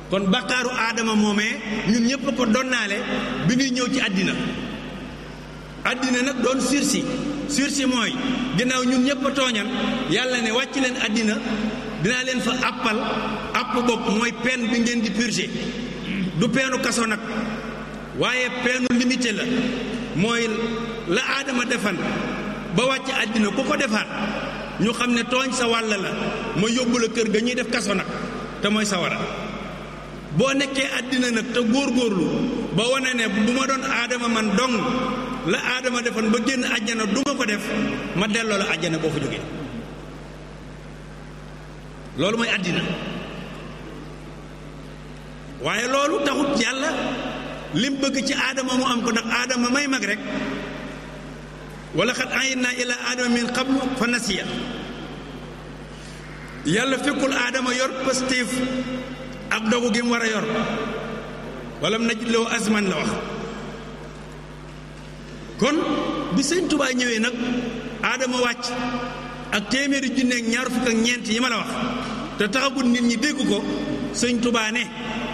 kon bakkaaru aadama moomee ñun ñëpp ko donnaale bi ñuy ñëw ci àddina àddina nag doon sursi sursi mooy ginnaaw ñun ñëpp a tooñan yàlla ne wàcc leen àddina dinaa leen fa àppal àpp bopp mooy peine bi ngeen di purger du peenu kaso nag waaye peenu limité la mooy la aadama defan ba wàcc àddina ku ko defaat ñu xam ne tooñ sa wàll la ma yóbbu la kër ga ñuy def kaso nag te mooy sawara boo nekkee àddina nag te góorgóorlu ba wane ne bu ma doon aadama man dong la aadama defoon ba génn àjjana du ma ko def ma delloo la àjjana boo fa jógee loolu mooy àddina waaye loolu taxut yàlla lim bëgg ci aadama mu am ko ndax aadama may mag rek wala xat ayinna ila aadama min qablu fa nasiya yàlla fekkul aadama yor positif ak dogu gi mu war a yor wala mu najid loo asman la wax kon bi sëñ Tuubaa ñëwee nag aadama wàcc ak téeméeri junne ak ñaar fukk ak ñeent yi ma la wax te taxagut nit ñi dégg ko sëñ Tuubaa ne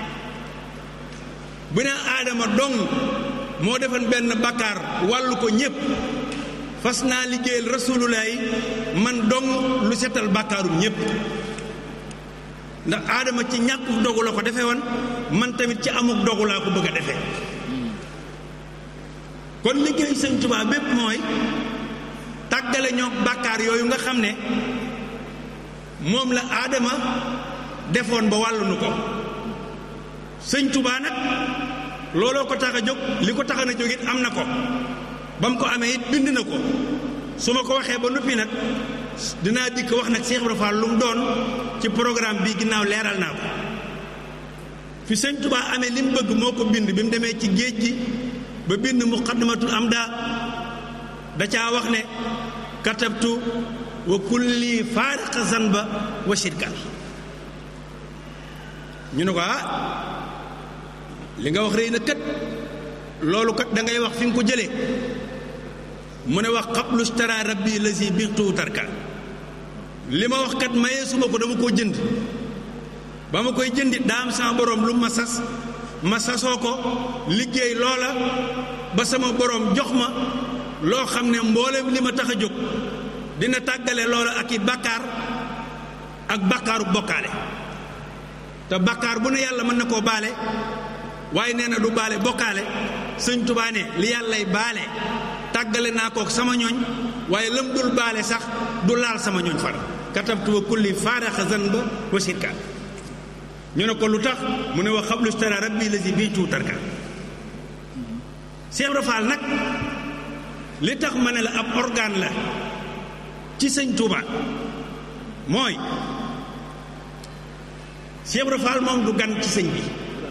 bu ne aadama dong moo defan benn bakkaar wàllu ko ñépp fas naa liggéeyal rasulullaay man dong lu setal bakkaarum ñépp ndax aadama ci ñàkkuk dogu la ko defee woon man tamit ci amuk dogu laa ko bëgg a defee kon liggéey sëñ Tuubaa bépp mooy tàggale ñoo bàkkaar yooyu nga xam ne moom la aadama defoon ba wàllu nu ko sëñ Tuubaa nag looloo ko tax a jóg li ko tax a jóg it am na ko ba mu ko amee it bind na ko su ma ko waxee ba noppi nag dinaa dikk wax nag Cheikh Ibra Fall lu mu doon ci programme bi ginnaaw leeral naa ko fi sëñ Tuubaa amee li mu bëgg moo ko bind bi mu demee ci géej gi ba bind muqaddamatul amda da caa wax ne katabtu wa kulli faariqa zanba wa shirka ñu ne ko ah li nga wax rëy na kat loolu kat da ngay wax fi nga ko jëlee mu ne wax xablu stara rabbi lazi bixtu tarka li ma wax kat mayee suma ko dama koo jënd ba ma koy jëndit daa am sama borom lu ma sas ma sasoo ko liggéey loola ba sama borom jox ma loo xam ne mboolem li ma tax a jóg dina tàggale loola ak i bàkkaar ak bàkkaaru bokkaale te bàkkaar bu ne yàlla mën na koo baale waaye nee na du baale bokkaale sëñ Tuubaa ne li yàllay baale tàggale naa kook sama ñooñ waaye lam dul baale sax du laal sama ñooñ far katabtu wa kulli faaraxa zanba wa shirka ñu ne ko lu tax mu ne wax xablu stara rabbi lazi bii tuutarka Cheikh Ibra Fall nag li tax ma ne la ab organe la ci sëñ Touba mooy Cheikh Ibra Fall moom du gan ci sëñ bi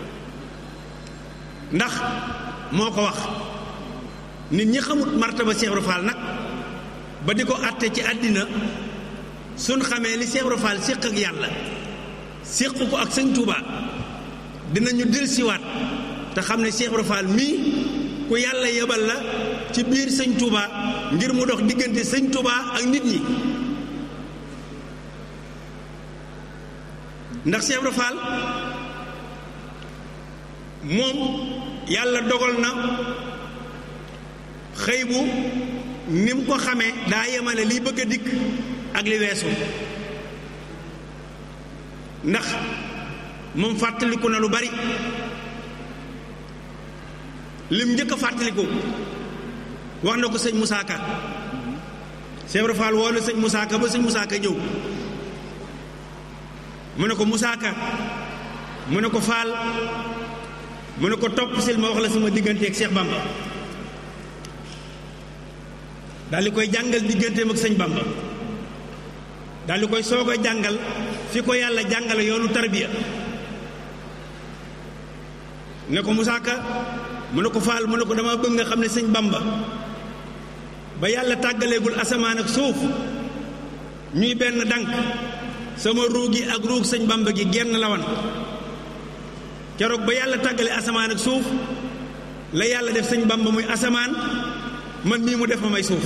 ndax moo ko wax nit ñi xamut martaba Cheikh Ibra Fall nag ba di ko àtte ci àddina suñ xamee li Cheikh Ibra Fall séq ak yàlla séq ko ak sëñ Touba dinañu dellusiwaat te xam ne Cheikh Ibra Fall mii ku yàlla yebal la ci biir sëñ Touba ngir mu dox diggante sëñ Touba ak nit ñi ndax Cheikh Ibra Fall moom yàlla dogal na xëy bu ni mu ko xamee daa yemale liy bëgg a dikk ak li weesu ndax moom fàttaliku na lu bari lim njëkk a fàttaliku wax na ko sëñ Moussa Ka Cheikh Ibra Fall woo na sëñ Moussa Ka ba sëñ Moussa Ka ñëw mu ne ko Moussa Ka mu ne ko Fall mu ne ko topp sil ma wax la sama diggante ak Cheikh Bamba daal di koy jàngal digganteem ak sëñ Bamba daal di koy soog a jàngal fi ko yàlla jàngale yoonu tarbiya ne ko Moussa Ka mu ne ko Fall mu ne ko dama bëgg nga xam ne sëñ Bamba ba yàlla tàggaleegul asamaan ak suuf ñuy benn dànk sama ruug gi ak ruug sëñ Bamba gi genn la wan keroog ba yàlla tàggale asamaan ak suuf la yàlla def sëñ Bamba muy asamaan man mii mu def ma may suuf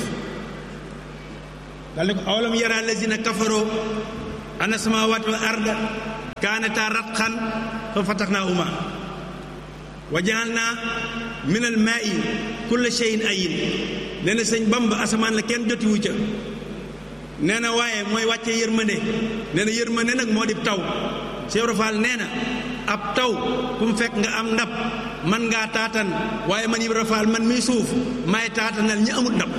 dal ne ko awalam yara lazina kafaroo ana samawati wal arda kaanataa ratqan fa fataxnaahuma wa jaalnaa min al maa'i kulla shay'in ayin nee na sëñ Bamba asamaan la kenn jotiwu ca nee na waaye mooy wàccee yërmande nee na yërmande nag moo di taw Cheikh Ibra Fall nee na ab taw ku mu fekk nga am ndab man ngaa taatan waaye man Ibra Fall man miy suuf maay taatanal ñi amut ndab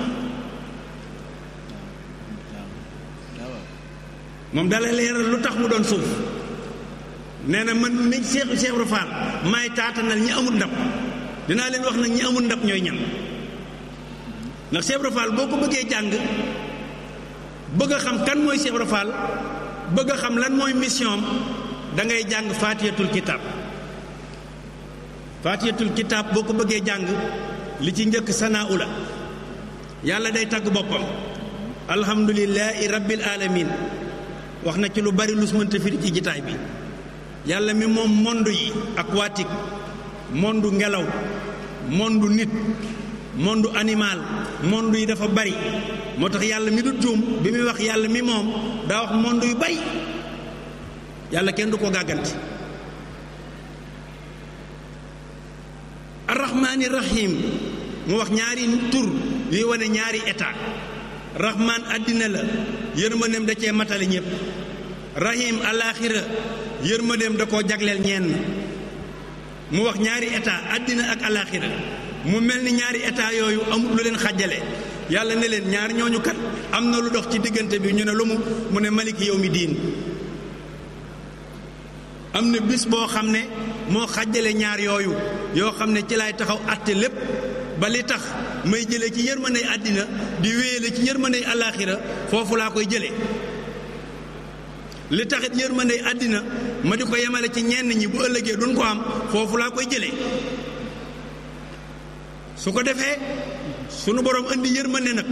moom dala leeral lu tax mu doon suuf nee na man mi Cheikh Cheikh Ibra Fall maay taatanal ñi amut ndab dinaa leen wax nag ñi amut ndab ñooy ñan ndax Cheikh Ibra Fall boo ko bëggee jàng bëgg a xam kan mooy Cheikh Ibra Fall bëgg a xam lan mooy mission am da ngay jàng faatiyatul kitaab faatiyatul kitaab boo ko bëggee jàng li ci njëkk sanaa ula yàlla day tagg boppam alhamdulillahi rabbil alamin wax na ci lu bari lu mënta firi ci jitaay bi yàlla mi moom monde yi aquatique monde ngelaw monde nit monde animal monde yi dafa bari moo tax yàlla mi du juum bi muy wax yàlla mi moom daa wax monde yu bari yàlla kenn du ko gàgganti arrahmaani rahim mu wax ñaari tur yuy wane ñaari état rahmaan àddina la yërmandeem da cee matale ñépp rahim alaaxira yërmandeem da koo jagleel ñenn mu wax ñaari état àddina ak alaaxira mu mel ni ñaari état yooyu amul lu leen xàjjale yàlla ne leen ñaar ñooñu kat am na lu dox ci diggante bi ñu ne lu mu mu ne malik yow mi diin am na bis boo xam ne moo xàjjale ñaar yooyu yoo xam ne ci lay taxaw àtte lépp ba li tax may jëlee ci yërmandey àddina di wéyale ci yërmandey alaaxira foofu laa koy jëlee li taxit yërmandey àddina ma di ko yemale ci ñenn ñi bu ëllëgee duñ ko am foofu laa koy jëlee su ko defee sunu borom indi yërmande nag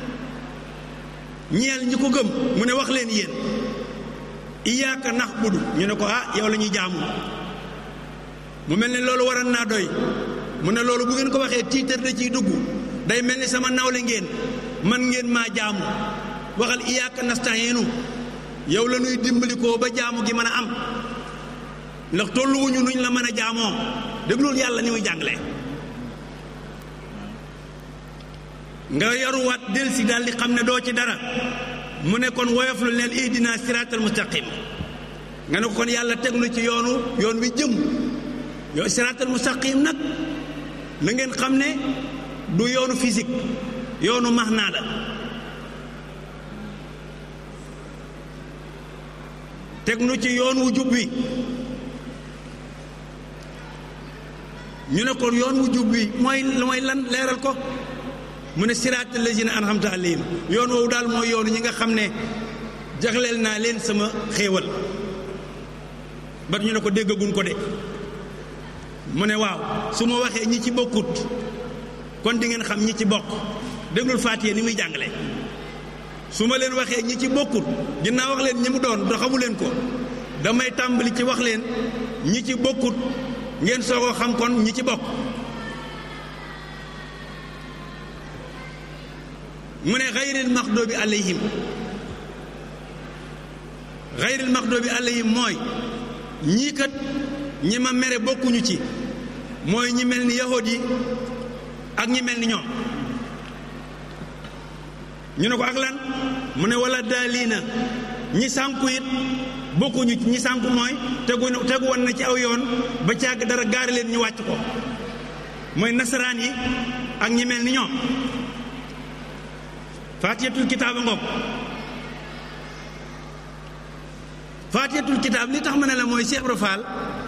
ñeel ñi ko gëm mu ne wax leen yéen iyaaka nax budu ñu ne ko ah yow la ñuy jaamu mu mel ne loolu waran naa doy mu ne loolu bu ngeen ko waxee tiitar da ciy dugg day mel ni sama nawle ngeen man ngeen maa jaamu waxal iyaaka nasta'iinu yow la ñuy dimbalikoo ba jaamu gi mën a am ndax tolluwuñu nuñ la mën a jaamoo déglul yàlla ni muy jàngale nga yaruwaat del si daal di xam ne doo ci dara mu ne kon woyof lu leen ihdina siraatal mustaqim nga ne ko kon yàlla teg na ci yoonu yoon wi jëm yow siraatal mustaqim nag na ngeen xam ne du yoonu physique yoonu maxnaa la teg nu ci yoon wu jub wi ñu ne kon yoon wu jub wi mooy mooy lan leeral ko mu ne siraatal lazina an'amta alayhim yoon woowu daal mooy yoonu ñi nga xam ne jagleel naa leen sama xéewal ba ñu ne ko déggagun ko de mu ne waaw su ma waxee ñi ci bokkut kon di ngeen xam ñi ci bokk déglul Faatiha ni muy jàngale su ma leen waxee ñi ci bokkut ginnaaw wax leen ñi mu doon doo xamu leen ko damay tàmbali ci wax leen ñi ci bokkut ngeen soogoo xam kon ñi ci bokk mu ne xayril maxdoobi alayhim xayril maxdoobi alayhim mooy ñii kat ñi ma mere bokkuñu ci mooy ñi mel ni yahud yi ak ñi mel ni ñoom ñu ne ko ak lan mu ne wala daaliina ñi sànku it bokkuñu ci ñi sànku mooy tegu tegu woon na ci aw yoon ba càgg dara gaari leen ñu wàcc ko mooy nasaraan yi ak ñi mel ni ñoom faatiyatul kitaab a ngoog faatiyatul kitaab li tax ma ne la mooy Cheikh Ibra Fall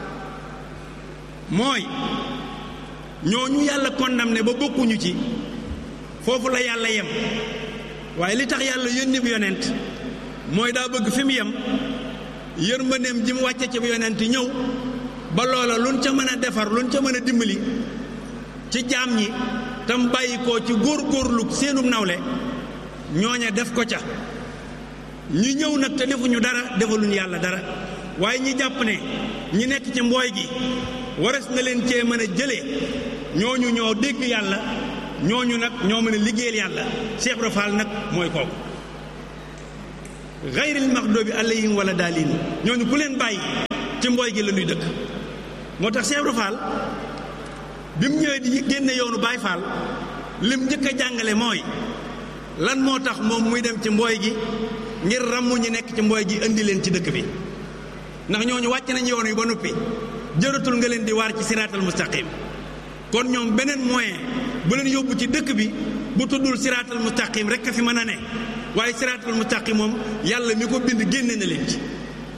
mooy ñooñu yàlla condamné ba bokkuñu ci foofu la yàlla yem waaye li tax yàlla yónni bi yonent mooy daa bëgg fi mu yem yërmandeem ji mu wàcce ci bi yonent ñëw ba loola luñ ca mën a defar luñ ca mën a dimbali ci jaam ñi tam bàyyi ko ci góor-góorlu seenum nawle ñooña def ko ca ñi ñëw nag te defuñu dara defaluñu yàlla dara waaye ñi jàpp ne ñi nekk ci mbooy gi wares na leen cee mën a jëlee ñooñu ñoo dégg yàlla ñooñu nag ñoo mën a liggéeyal yàlla Cheikh Ibra Fall nag mooy kooku gayril maxdoobi alayhim wala daalin ñooñu ku leen bàyyi ci mbooy gi la ñuy dëkk moo tax Cheikh Ibra Fall bi mu ñëwee di génne yoonu Baay Fall lim njëkk a jàngale mooy lan moo tax moom muy dem ci mbooy gi ngir ràmmu ñi nekk ci mbooy gi indi leen ci dëkk bi ndax ñooñu wàcc nañ yoon wi ba noppi jëratul nga leen di waar ci siraatal mustaqim kon ñoom beneen moyen bu leen yóbbu ci dëkk bi bu tuddul siraatal mustaqim rek a fi mën a ne waaye siraatal mustaqim moom yàlla mi ko bind génne na leen ci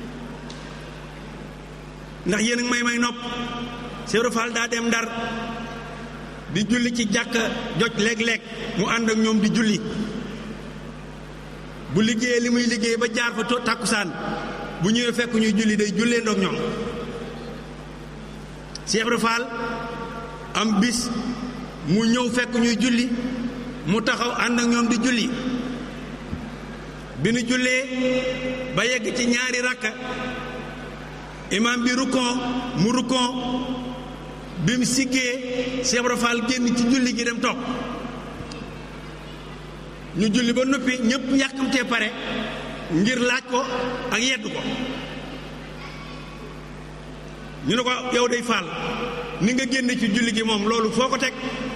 ndax yéen a ngi may may nopp Cheikh Fall daa dem ndar di julli ci jàkka joj léeg-léeg mu ànd ak ñoom di julli bu liggéeyee li muy liggéey ba jaar fa tàkkusaan bu ñëwee fekk ñuy julli day jullee ndoog ñoom Cheikh Ibra Fall am bis mu ñëw fekk ñuy julli mu taxaw ànd ak ñoom di julli bi nu jullee ba yegg ci ñaari rakka imam bi rukkon mu rukkon bi mu siggee Cheikh Ibra Fall génn ci julli gi dem toog ñu julli ba noppi ñëpp yàkkamtee pare ngir laaj ko ak yedd ko ñu ne ko yow day faal ni nga génne ci julli gi moom loolu foo ko teg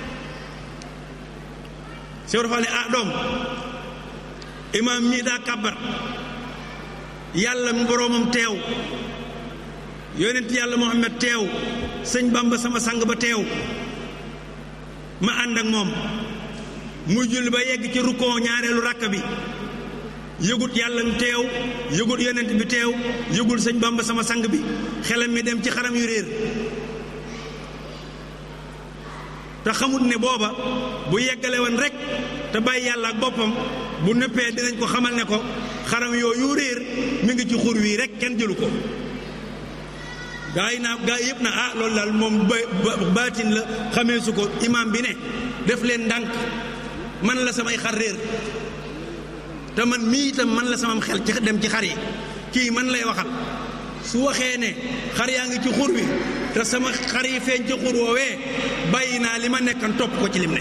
Cheikh Ibra Fall ne ah doom imaam mii daa kàbbar yàlla mu boroomam teew yonent yàlla Muhammad teew sëñ Bamba sama sang ba teew ma ànd ak moom muy julli ba yegg ci rukkoo ñaareelu rakk bi yëgut yàlla mu teew yëgut yonent bi teew yëgul sëñ Bamba sama sang bi xelam mi dem ci xaram yu réer te xamut ne booba bu yeggale woon rek te bàyyi yàlla ak boppam bu nëppee dinañ ko xamal ne ko xaram yooyu réer mi ngi ci xur wii rek kenn jëlu ko gaa yi naa gaa yëpp na ah loolu daal moom ba baatin la xamee su ko imaam bi ne def leen ndànk man la samay xar réer te man mii itam man la samam xel ci dem ci xar yi kii man lay waxal su waxee ne xar yaa ngi ci xur wi te sama xar yi feeñ ci xur woowee bàyyi naa li ma nekkan topp ko ci lim ne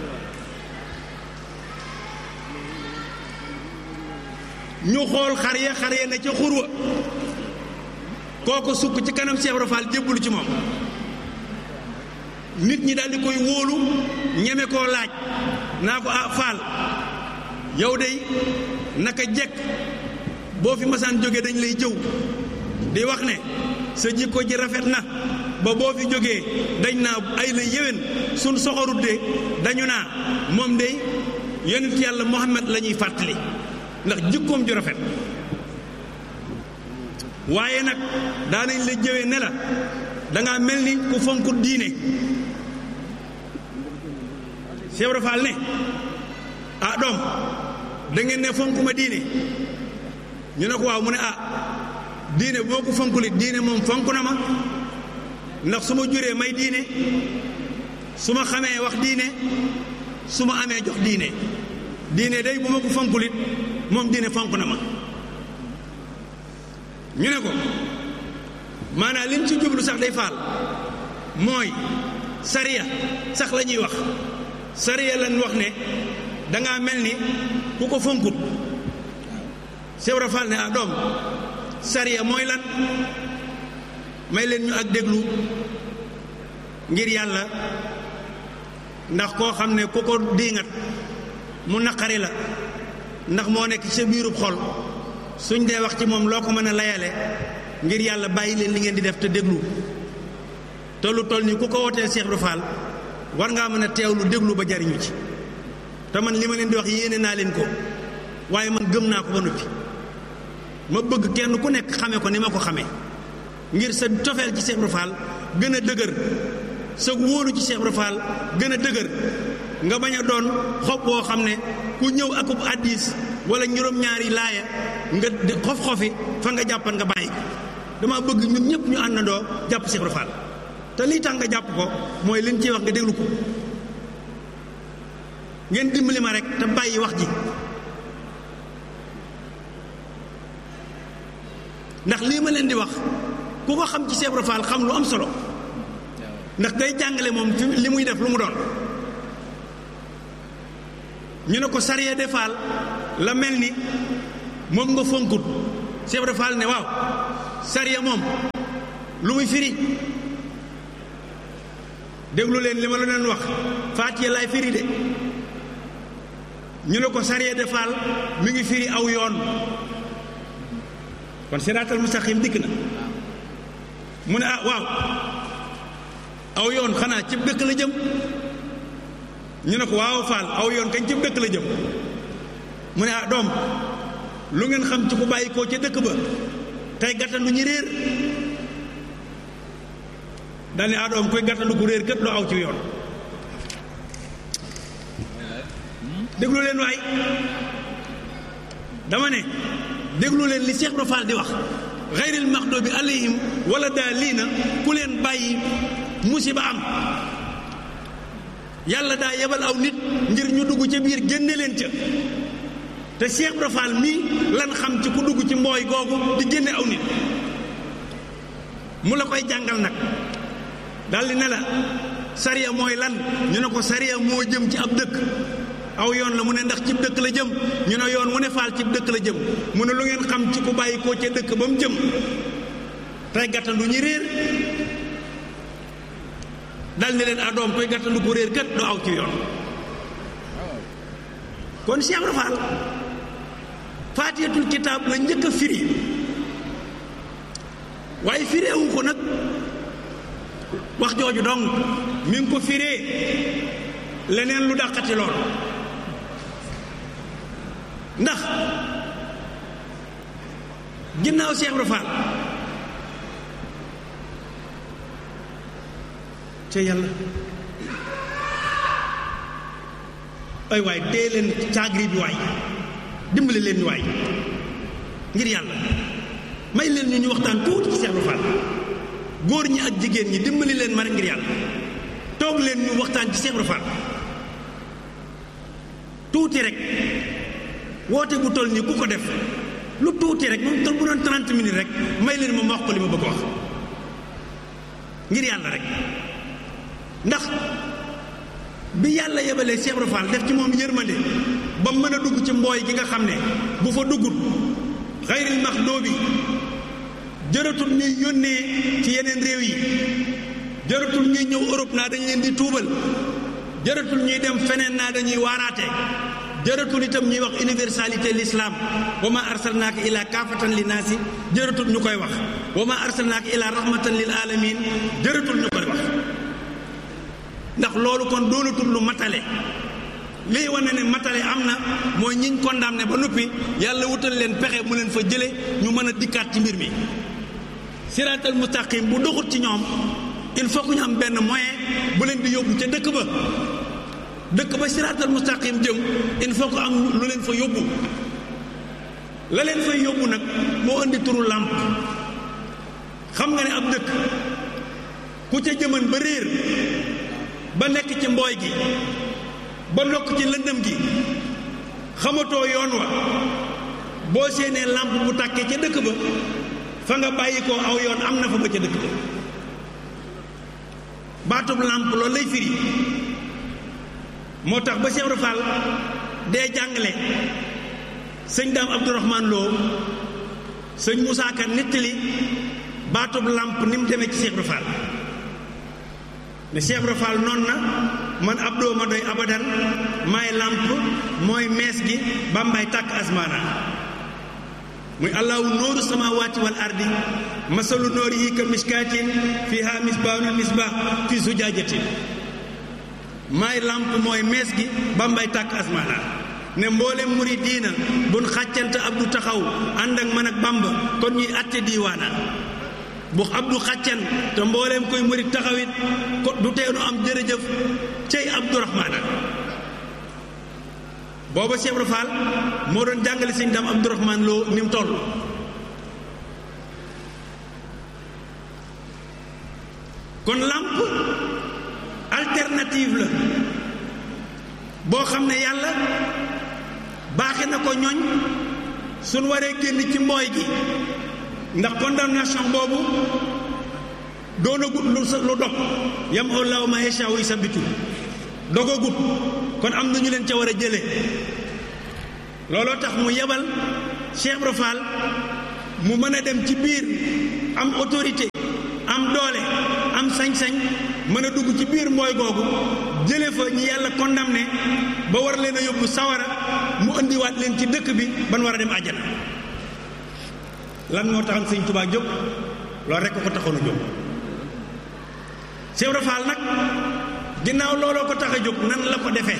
ñu xool xar ya xar ya ne ca xur wa kooku sukk ci kanam Cheikh Ibra Fall jébbalu ci moom nit ñi daal di koy wóolu ñeme koo laaj naa ko ah Fall yow dey naka jekk boo fi masaan jógee dañ lay jëw di wax ne sa jikko ji rafet na ba boo fi jógee dañ naa ay la yéwén suñ soxorut de dañu naa moom dey yonent yàlla Muhammad la ñuy fàttali ndax jikkoom ju rafet waaye nag daanañ la jëwee ne la dangaa mel ni ku fonku diine Cheikh Ibra Fall ne ah doom da ngeen ne fonku ma diine ñu ne ko waaw mu ne ah diine boo ko fonkuli diine moom fonk na ma ndax su ma juree may diine su ma xamee wax diine su ma amee jox diine diine day bu ma ko fonkulit moom diine fonk na ma ñu ne ko maanaam liñ ci jublu sax day faal mooy sariya sax la ñuy wax sariya lañ wax ne dangaa mel ni ku ko fonkut Cheikh Ibra Fall ne ah doom sariya mooy lan may leen ñu ak déglu ngir yàlla ndax koo xam ne ku ko diingat mu naqari la ndax moo nekk sa biirub xol suñ dee wax ci moom loo ko mën a layale ngir yàlla bàyyi leen li ngeen di def te déglu te lu toll nii ku ko wooteel Cheikh Ibra Fall war ngaa mën a teewlu déglu ba jariñu ci te man li ma leen di wax yéene naa leen ko waaye man gëm naa ko ba noppi ma bëgg kenn ku nekk xame ko ni ma ko xamee ngir sa cofeel ci Cheikh Ibra Fall gën a dëgër sa wóolu ci Cheikh Ibra Fall gën a dëgër nga bañ a doon xob boo xam ne ku ñëw akub addis wala juróom-ñaari laaya nga xof-xofi fa nga jàppan nga bàyyi dama bëgg ñun ñëpp ñu àndandoo jàpp Cheikh Ibra Fall te lii tax nga jàpp ko mooy liñ ciy wax nga déglu ko ngeen dimbali ma rek te bàyyi wax ji ndax lii ma leen di wax ku ko xam ci Cheikh Ibra Fall xam lu am solo ndax day jàngale moom fi li muy def lu mu doon ñu ne ko sariya de Fall la mel ni moom nga fonkut Cheikh Ibra Fall ne waaw sariya moom lu muy firi déglu leen li ma la leen wax Faatiya laay firi de ñu ne ko sariya de Fall mi ngi firi aw yoon kon siraatal mustaqim dikk na mu ne ah waaw aw yoon xanaa cib dëkk la jëm ñu ne ko waaw Fall aw yoon kañ cib dëkk la jëm mu ne ah doom lu ngeen xam ci ku bàyyi koo ca dëkk ba tey gàttandu ñi réer daal ne ah doom koy gàttandu ku réer kët doo aw ci yoon déglu leen waay dama ne déglu leen li Cheikh Ibra Fall di wax xayril maxdubi alayhim wala daaliina ku leen bàyyi musiba am yàlla daa yebal aw nit ngir ñu dugg ca biir génne leen ca te Cheikh Ibra Fall mii lan xam ci ku dugg ci mbooy googu di génne aw nit mu la koy jàngal nag daldi ne la sariya mooy lan ñu ne ko sariya moo jëm ci ab dëkk aw yoon la mu ne ndax cib dëkk la jëm ñu ne yoon mu ne faal cib dëkk la jëm mu ne lu ngeen xam ci ku bàyyi koo ca dëkk ba mu jëm tey gàttandu ñi réer dal ni leen adoom koy gàttandu ko réer kat doo aw ci yoon kon Cheikh Ibra Fall faatiyatul kitaab la njëkk a firi waaye fireewu ko nag wax jooju dong mi ngi ko firee leneen lu dàqati lool ndax ginnaaw Cheikh Ibra Fall ca yàlla ay waay dee leen caagri bi waay dimbali leen ñu waay ngir yàlla may leen ñu ñu waxtaan tuuti ci Cheikh Ibra Fall góor ñi ak jigéen ñi dimbali leen ma rek ngir yàlla toog leen ñu waxtaan ci Cheikh Ibra Fall tuuti rek woote bu toll nii ku ko def lu tuuti rek moom toll bu doon 30 minutes rek may leen ma ma wax ko li ma bëgg a wax ngir yàlla rek ndax bi yàlla yebalee Cheikh Ibra Fall def ci moom yërmande ba mën a dugg ci mbooy gi nga xam ne bu fa duggut xayril maxdoobi jëratul ñuy yónnee ci yeneen réew yi jëratul ñuy ñëw Europe naa dañ leen di tuubal jëratul ñuy dem feneen naa dañuy waaraate jëratul itam ñuy wax universalité l'islam wa ma arsalnaaka ila kaafatan li naasi jëratul ñu koy wax wa ma arsalnaaka ila rahmatan lil alamin jëratul ñu koy wax ndax loolu kon doonatul lu matale lii wane ne matale am na mooy ñiñ condamné ba noppi yàlla wutal leen pexe mu leen fa jële ñu mën a dikkaat ci mbir mi siraatal mustaqim bu doxut ci ñoom il faut que ñu am benn moyen bu leen di yóbbu ca dëkk ba dëkk ba siraatal mustaqim jëm il faut que am lu leen fa yóbbu la leen fay yóbbu nag moo indi turu làmp xam nga ne ab dëkk ku ca jëman ba réer ba nekk ci mbooy gi ba lokk ci lëndëm gi xamatoo yoon wa boo séenee làmp bu tàkkee ca dëkk ba fa nga bàyyi ko aw yoon am na fa ba ca dëkk ba baatub làmp loolu lay firi moo tax ba Cheikh Ibra Fall dee jàngale sëñ daam Abdourahman Lo sëñ Moussa Ka nettali baatub làmp ni mu demee ci Cheikh Ibra Fall ne Cheikh Ibra Fall noonu na man abdoo ma doy abadan maay làmp mooy mees gi bambay tàkk asmaana muy allahu nooru samaawaati wal ardi masalu noori yi ka miskaatin fiha misbaahun misbaah fi zujaajatin maay làmp mooy mees gi bambay tàkk asmaana ne mboolem muri diina bun xàccante abdu taxaw ànd ak man ak bamba kon ñuy atte diiwaana bu abdu xàccan te mbooleem koy murit taxawit ko du teenu am jërëjëf cey abdourahmaana booba Cheikh Ibra Fall moo doon jàngale sëñ dam abdourahman loo ni mu toll kon làmp alternative la boo xam ne yàlla baaxe na ko ñoñ suñ waree génn ci mbooy gi ndax condamnation boobu doonagut lu lu dog yam allahu ma yashaa yi sabitu dogagut kon am na ñu leen ca war a jëlee looloo tax mu yebal Cheikh Ibra Fall mu mën a dem ci biir am autorité am doole am sañ-sañ mën a dugg ci biir mbooy googu jële fa ñi yàlla condamné ba war leen a yóbbu sawara mu indiwaat leen ci dëkk bi ban war a dem àjjana lan moo taxam sëñ Tuubaa jóg loolu rekk ko taxoon a jóg Cheikh Ibra Fall nag ginnaaw looloo ko tax a jóg nan la ko defee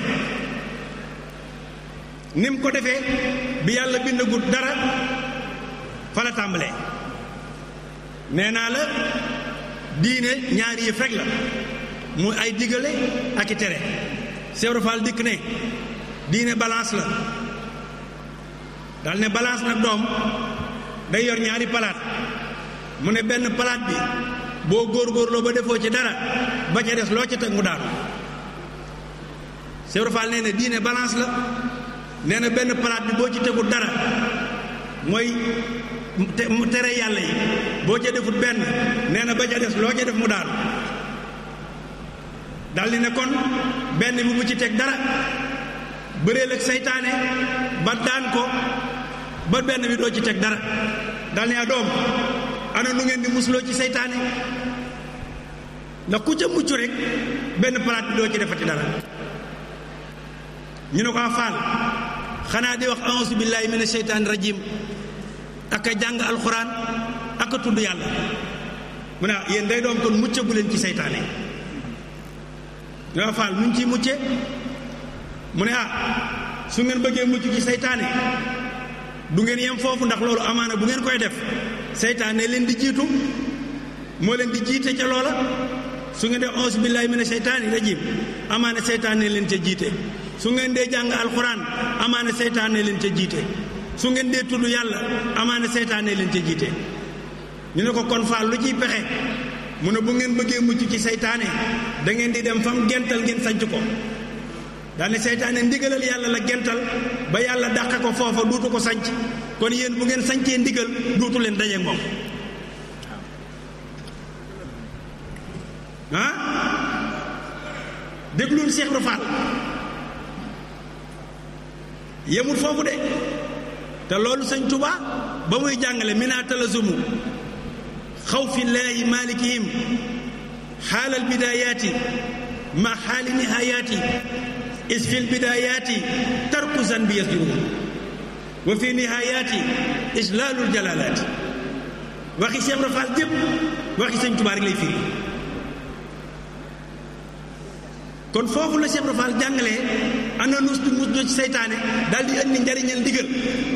ni mu ko defee bi yàlla bindagut dara fa la tàmbalee nee naa la diine ñaari yëf rek la muy ay digale ak i tere Cheikh Ibra Fall dikk ne diine balance la dal ne balance nag doom day yor ñaari palaat mu ne benn palaat bi boo góorgóorloo ba defoo ci dara ba ca des loo ca teg mu daanu Cheikh Ibra Fall nee na diine balance la nee na benn palaat bi boo ci tegul dara mooy mu tere yàlla yi boo ca defut benn nee na ba ca des loo ca def mu daanu daldi ne kon benn bi bu ci teg dara bëreel ak seytaane ba daan ko ba benn bi doo ci teg dara dal ne a doom ana nu ngeen di musuloo ci seytaane ndax ku ca mucc rek benn palaat bi doo ci defati dara ñu ne ko a faal xanaa di wax auzu billaahi mina seytaani rajim ak a jàng alxuraan ak a tudd yàlla mu ne yéen day doom kon muccagu leen ci seytaane ñu ne faal nuñ ciy mucce mu ne ah su ngeen bëggee mucc ci seytaane du ngeen yem foofu ndax loolu amaana bu ngeen koy def seytaane leen di jiitu moo leen di jiite ca loola su ngeen dee auzu billaahi mina seytaani rajim amaana seytaane leen ca jiite su ngeen dee jàng alxuraan amaana seytaane leen ca jiite su ngeen dee tudd yàlla amaana seytaane leen ca jiite ñu ne ko kon faal lu ciy pexe mu ne bu ngeen bëggee mucc ci seytaane da ngeen di dem fam gental ngeen sanc ko daane seytaane ndigalal yàlla la gental ba yàlla dàqe ko foofa duutu ko sanc kon yéen bu ngeen sancee ndigal duutu leen daje moom ah déglul Cheikh Ibra Fall yemul foofu de te loolu sëñ Tuba ba muy jàngale mina talazumu xaw fi laahi malikihim xaalal bidayaati ma xaali nihayaati is fi lbidayaati tarku zanbi yasjuruhu wa fi nihayaati islaalul jalalaati waxi Cheikh Ibra Fall jëpp waxi sëñ Tuba rek lay firi kon foofu la Cheikh Ibra Fall jàngalee ana nus du mus ci seytaane daal di indi njariñal ndigal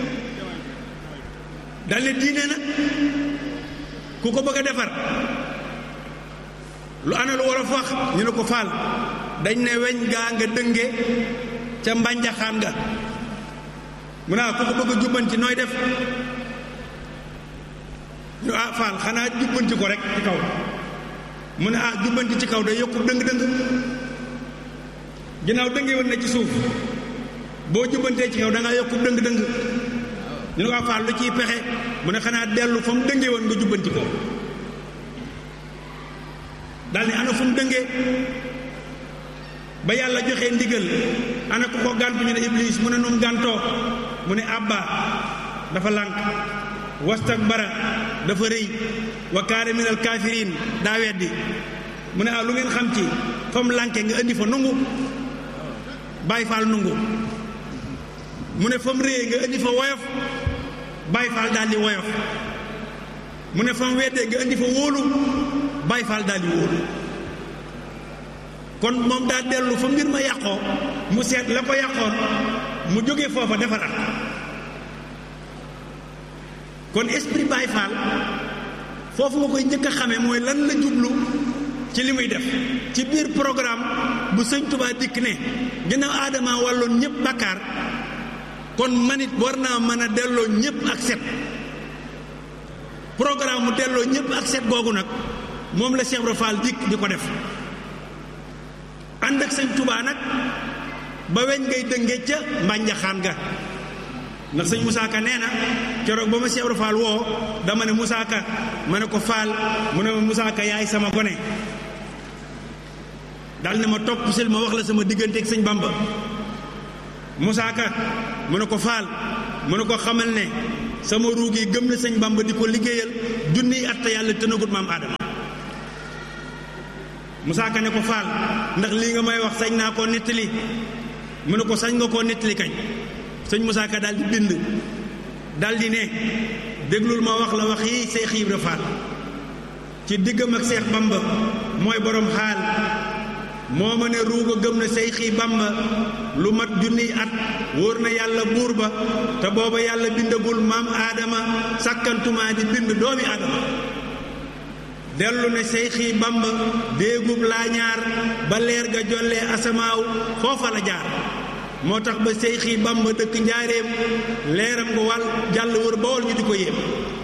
daal di diine nag ku ko bëgg a defar lu ana lu war a fax ñu ne ko faal dañ ne weñ gaa nga dënge ca mbànjaxaan nga mu ne ku ko bëgg a jubbanti nooy def ñu ah faal xanaa jubbanti ko rek ci kaw mu ne ah jubbanti ci kaw day yokku dëng-dëng ginnaaw dënge woon na ci suuf boo jubbantee ci kaw da ngaa yokku dëng-dëng ñu ne ko faal lu ciy pexe mu ne xanaa dellu fa mu dënge woon nga jubbanti ko daal ni ana fu mu dëngee ba yàlla joxe ndigal ana ku ko gàntu ñu ne iblis mu ne nu mu gàntoo mu ne abba dafa lànk wastakbara dafa rëy wa kaana minal kaafiriin daa weddi mu ne ah lu ngeen xam ci fa mu lànke nga indi fa nungu bàyyi faal nungu mu ne fa mu réyee nga indi fa woyof bàyyi faal daal di woyof mu ne fa mu weddee nga indi fa wóolu bàyyi faal daal di wóolu kon moom daa dellu fa mbir ma yàqoo mu seet la ko yàqoon mu jógee foofa defaraat kon esprit Baye Fall foofu nga koy njëkk a xamee mooy lan la jublu ci li muy def ci biir programme bu sëñ Tuubaa dikk ne ginnaaw aadama wàlloon ñëpp bakkaar kon manit war naa mën a delloo ñëpp ak set programme mu delloo ñëpp ak set googu nag moom la Cheikh Ibra Fall dikk di ko def ànd ak sëñ Tuubaa nag ba weñ ngay dënge ca mbànjaxaan ga ndax sëñ Moussa Ka nee na keroog ba ma Cheikh Ibra Fall woo dama ne Moussa Ka ma ne ko Fall mu ne ma Moussa Ka yaay sama gone dal ne ma topp sil ma wax la sama diggante ak sëñ Bamba Moussa Ka mu ne ko Fall mu ne ko xamal ne sama ruug yi gëm na sëñ Bamba di ko liggéeyal junniy at te yàlla tënagut maam aadama Moussa Ka ne ko faal ndax lii nga may wax sañ naa koo nettali mu ne ko sañ nga koo nettali kañ sëñ Moussa Ka daal di bind daal di ne déglul ma wax la wax yi Seex Ibra Faal ci diggam ak Seex Bamba mooy borom xaal moo ma ne ruuga gëm na Seexi Bamba lu mat junniy at wóor na yàlla buur ba te booba yàlla bindagul maam aadama sàkkantumaa di bind doomi aadama dellu ne Seexi Bamba déegub laa ñaar ba leer ga jollee asamaaw foofa la jaar moo tax ba Seexi Bamba dëkk njaareem leeram nga wàll jàll wër bawol ñu di ko yéem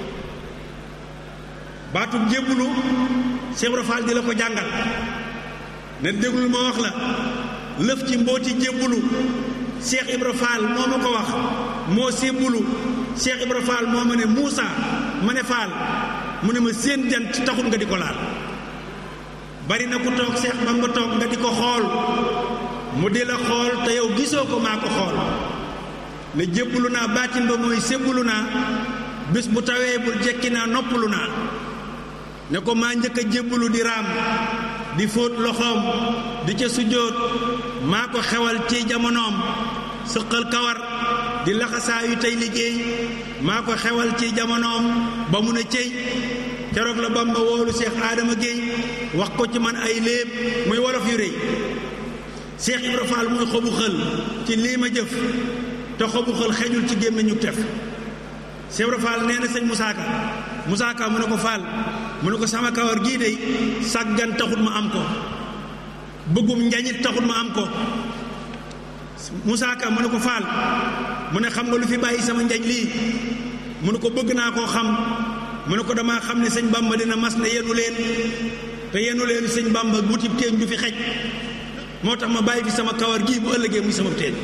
baatub jébbulu Cheikh Ibra Fall di la ko jàngal ne déglul ma wax la lëf ci mbooti jébbulu Cheikh Ibra Fall moo ma ko wax moo sébbulu Cheikh Ibra Fall moo ma ne Moussa ma ne Fall mu ne ma seen jant taxul nga di ko laal bari na ku toog Cheikh Bamba toog nga di ko xool mu di la xool te yow gisoo ko maa ko xool ne jébbulu naa baatin ba mooy sébbulu naa bis bu tawee bul jekki naa noppalu naa ne ko maa njëkk a jébbulu di raam di fóot loxoom di ca sujjóot maa ko xewal ci jamonoom sëqal kawar di laxasaayu tey liggéey maa ko xewal ci jamonoom ba mu ne cey keroog la Bamba woolu Cheikh Adama Guèye wax ko ci man ay léeb muy wolof yu rëy Cheikh Ibra Fall muy xobu xël ci lii ma jëf te xobu xël xejul ci gémmiñu tef Cheikh Ibra Fall nee na sëñ Moussa Ka Moussa Ka mu ne ko Fall mu ne ko sama kawar gii dey sàggan taxut ma am ko bëggum njañit taxut ma am ko Moussa Ka mu ne ko Fall mu ne xam nga lu fi bàyyi sama njañ lii mu ne ko bëgg naa koo xam mu ne ko damaa xam ne sëñ Bamba dina mas ne yenu leen te yenu leen sëñ Bamba wutib teeñ du fi xej moo tax ma bàyyi fi sama kawar gii bu ëllëgee muy sama teeñ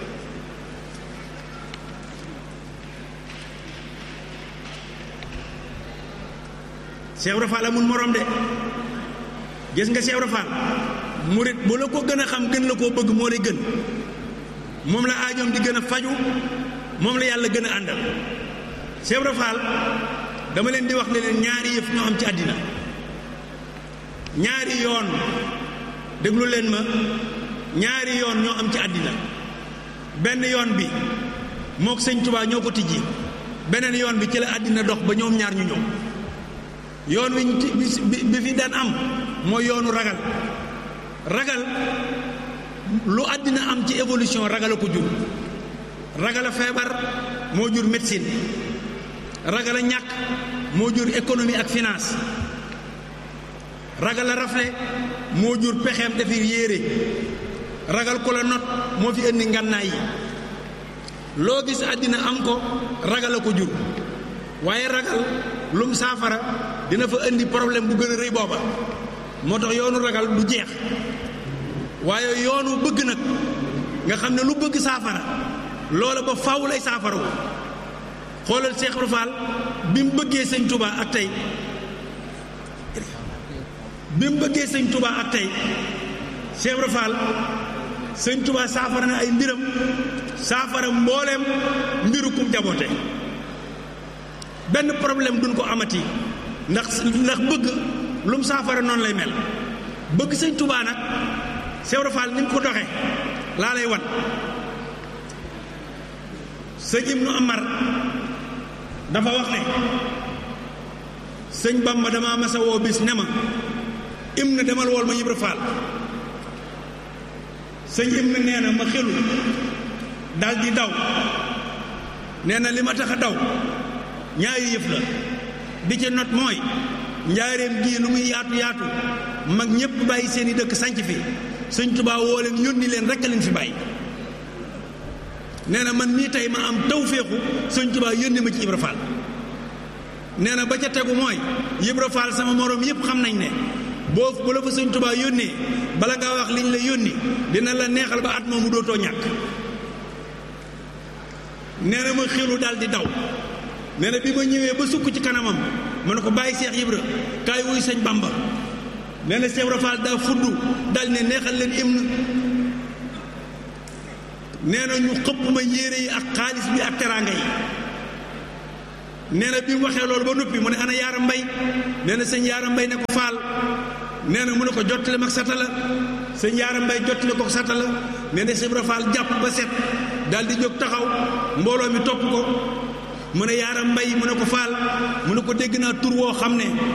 Cheikh Ibra Fall amul morom de gis nga Cheikh Ibra Fall murit bu la ko gën a xam gën la koo bëgg moo lay gën moom la aajoom di gën a faju moom la yàlla gën a àndal Cheikh Ibra Fall dama leen di wax ne leen ñaari yëf ñoo am ci àddina ñaari yoon déglu leen ma ñaari yoon ñoo am ci àddina benn yoon bi mook sëñ Tuubaa ñoo ko tijji beneen yoon bi ci la àddina dox ba ñoom ñaar ñu ñëw yoon wi bi fi daan am mooy yoonu ragal ragal lu àddina am ci évolution ragal a ko jur ragal a feebar moo jur médecine ragal a ñàkk moo jur économie ak finance ragal a rafle moo jur pexeem defir yéere ragal ko la not moo fi indi ngànnaay yi loo gis àddina am ko ragal a ko jur waaye ragal lum saafara dina fa indi problème bu gën a rëy booba moo tax yoonu ragal du jeex waaye yoonu bëgg nag nga xam ne lu bëgg saafara loola ba faaw lay saafara wu xoolal Cheikh Ibra Fall bi mu bëggee sëñ Touba ak tey bi mu bëggee sëñ Touba ak tey Cheikh Ibra Fall sëñ Touba saafara na ay mbiram saafara mbooleem mbiru kum jaboote benn problème duñ ko amati ndax ndax bëgg lu mu saafara noonu lay mel bëgg sëñ Touba nag Cheikh Ibra Fall ni mu ko doxe laa lay wan sëñ Ibnu Amar dafa wax ne sëñ Bamba dama masa woo bis ne ma im na demal wool ma Ibra Fall sëñ im na nee na ma xelu dal di daw nee na li ma tax a daw ñaari yëf la bi ci not mooy njaareem gii lu muy yaatu yaatu mag ñëpp bàyyi seen i dëkk sanc fi sëñ Tuubaa woo leen yónni leen rekk leen fi bàyyi nee na man mii tey ma am taw féexu sëñ Tuubaa yónni ma ci Ibra Fall nee na ba ca tegu mooy Ibra Fall sama moroom yëpp xam nañ ne boo bu la fa sëñ Tuubaa yónnee bala ngaa wax liñ la yónni dina la neexal ba at moomu dootoo ñàkk nee na ma xilu daal di daw nee na bi ma ñëwee ba sukk ci kanamam ma ne ko bàyyi Seex Ibra kaay wuy sëñ Bamba nee na Seex Ibra Fall daa fudd dal ne neexal leen hymne nee na ñu xëpp ma yére yi ak xaalis bi ak teraanga yi nee na bi mu waxee loolu ba noppi mu ne ana yaara mbay nee na sëñ yaara mbay ne ko faal nee na mu ne ko jottali mag sata la sëñ yaara mbay jottali ko sata la nee na Ibra Faal jàpp ba set daal di jóg taxaw mbooloo mi topp ko mu ne yaara mbay mu ne ko faal mu ne ko dégg naa tur woo xam ne